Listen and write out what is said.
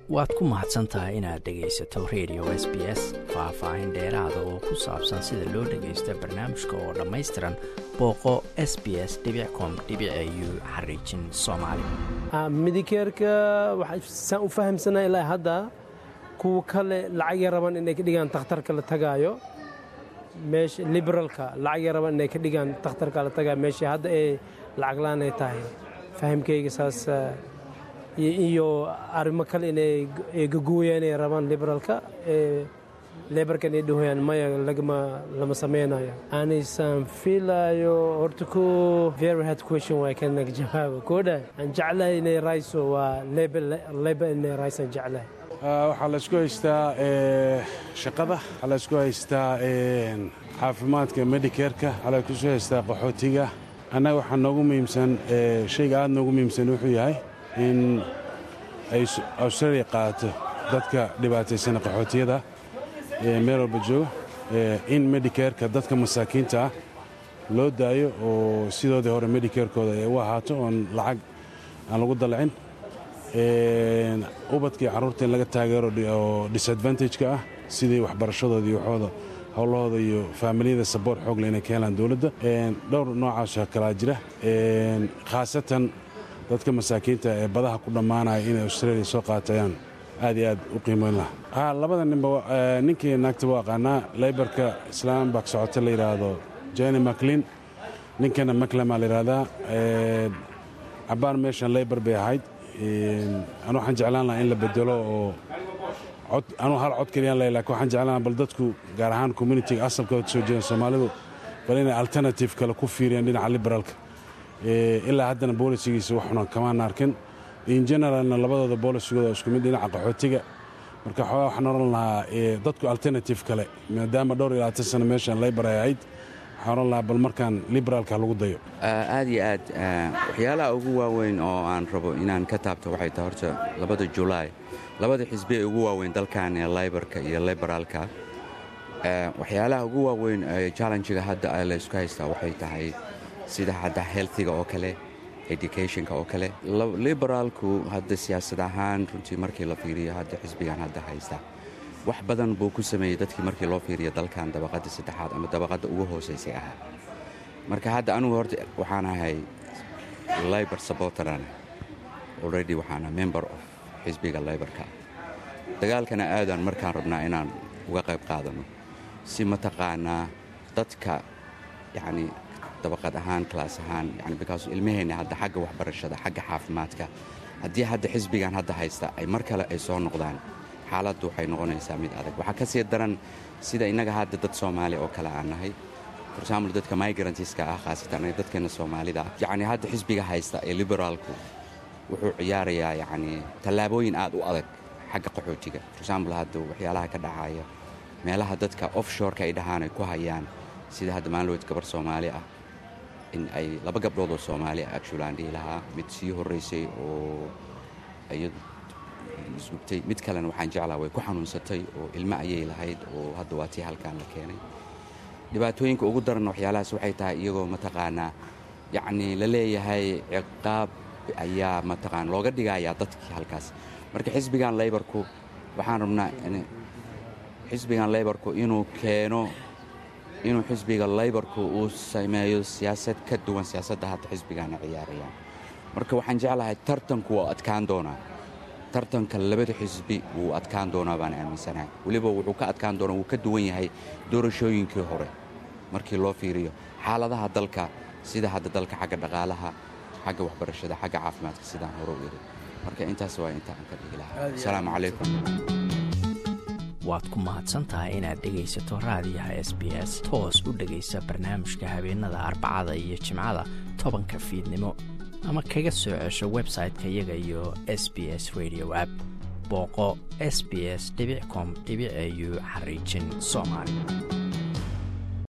waad ku mahadsan tahay inaad dhegaysato radio s b s faah-faahin dheeraada oo ku saabsan sida loo dhagaysto barnaamijka oo dhammaystiran booqo s b s com u xariijin soomaali midikeerka saan u fahamsanaa ilaa hadda kuwa kale lacagya raban inay ka dhigaan takhtarka la tagaayo meesha liberalka lacagya raban inay ka dhigaan takhtarka la tagaayo meesha hadda ee lacag la-aan ay tahay fahamkayga saas iyo arrimo kale inay gagooyaan ay rabaan liberalka ee lebarka inay dhahoyaan maya lagama lama sameynayo anisaan filayo horta ko very hard question waa kanaga jawaaba koodha aan jeclahay inay rayso waa leba inay raysaan jeclahay waxaa la isku haystaa shaqada waxaa la isku haystaa caafimaadka medicaerka waxaa la isku haystaa qaxootiga annaga waxaa noogu muhiimsan shayga aad noogu muhiimsan wuxuu yahay in ay australia qaadato dadka dhibaataysana qaxootiyada meel walba jooga in medicaerka dadka masaakiinta ah loo daayo oo sidoodii hore medicaerkooda ay u ahaato oon lacag aan lagu dalacin ubadkii carruurta in laga taageero oo disadvantageka ah sidii waxbarashadooda iyo waxooda howlahooda iyo faamiliyada saboort xoogle inay ka helaan dowladda dhowr noocaasoo kalaa jira khaasatan dadka masaakiinta ee badaha ku dhammaanaya inay australia soo qaatayaan aad iyo aad u qiimoyn laha labada ninba ninkii naagta waa aqaanaa laybarka islaambak socota la yidhaahdo jeni maclin ninkana maclama la yidhahdaa cabbaan meeshan laybar bay ahayd anu waxaan jeclaan lahaa in la bedelo oo anuu hal cod keliyaan leh lakin waxaan jeclaan lahaa bal dadku gaar ahaan communitiga asalkooda soo jeedan soomaalidu bal inay alternative kale ku fiiriyaan dhinaca liberaalka ilaa haddana boolisigiisa waxuna kamaan arkin in generalna labadooda boolisigooda isku mid dhinaca qaxootiga marka xoogaa waxaan oran lahaa dadku alternative kale maadaama dhowr iyo labaatan sano meeshan laybar ay ahayd waxaan oran lahaa bal markaan liberaalka lagu dayo aad iyo aad waxyaalaha ugu waaweyn oo aan rabo inaan ka taabto waxay tahay horta labada julaay labada xisbi ee ugu waaweyn dalkan ee laybarka iyo liberaalka waxyaalaha ugu waaweyn ee challenjiga hadda la isku haystaa waxay tahay sida hadda healthiga oo kale educationka oo kale liberaalku hadda siyaasad ahaan runtii markii la fiiriyo hadda xisbigan hadda haysta wax badan buu ku sameeyey dadkii markii loo fiiriyo dalkan dabaqadda saddexaad ama dabaqadda ugu hoosaysay ahaa marka hadda anugu horta waxaan ahay libor sabotaran already waxaan ahay member of xisbiga liborka dagaalkana aadaan markaan rabnaa inaan uga qayb qaadano si mataqaanaa dadka yacni dabaqad ahaan klaas ahaan yani bikaas ilmaheenna hadda xagga waxbarashada xagga caafimaadka haddii hadda xisbigan hadda haysta ay mar kale ay soo noqdaan xaaladdu waxay noqonaysaa mid adag waxaa ka sii daran sida innaga hadda dad soomaali oo kale aan nahay for example dadka migrantiska ah khaasatan dadkeenna soomaalida ah yacni hadda xisbiga haysta ee liberaalku wuxuu ciyaarayaa yacni tallaabooyin aad u adag xagga qaxootiga for example hadda waxyaalaha ka dhacaya meelaha dadka offshoreka ay dhahaan ay ku hayaan sida hadda maalinood gabar soomaali ah in ay laba gabdhood oo soomaali ah actulaan dhihi lahaa mid sii horraysay oo iyadu isgubtay mid kalena waxaan jeclaha way ku xanuunsatay oo ilmo ayay lahayd oo hadda waa tii halkaan la keenay dhibaatooyinka ugu daranna waxyaalahaas waxay tahay iyagoo mataqaanaa yacnii la leeyahay ciqaab ayaa mataqaana looga dhigayaa dadkii halkaas marka xisbigan laybarku waxaan rabnaa xisbigan laybarku inuu keeno inuu xisbiga laybarku uu sameeyo siyaasad ka duwan siyaasadda hadda xisbigaana ciyaarayaan marka waxaan jeclahay tartanku waa adkaan doonaa tartanka labada xisbi wuu adkaan doonaa baan aaminsanahay weliba wuxuu ka adkaan doonaa wuu ka duwan yahay doorashooyinkii hore markii loo fiiriyo xaaladaha dalka sida hadda dalka xagga dhaqaalaha xagga waxbarashada xagga caafimaadka sidaan hore u iri marka intaas waa inta aan ka dhihi lahaa asalaamu calaykum waad ku mahadsantahay inaad dhegaysato raadiyaha s b s toos u dhegaysa barnaamijka habeenada arbacada iyo jimcada tobanka fiidnimo ama kaga soo cesho website-ka iyaga iyo s b s radio app booqo s b s com au xariijin soomaali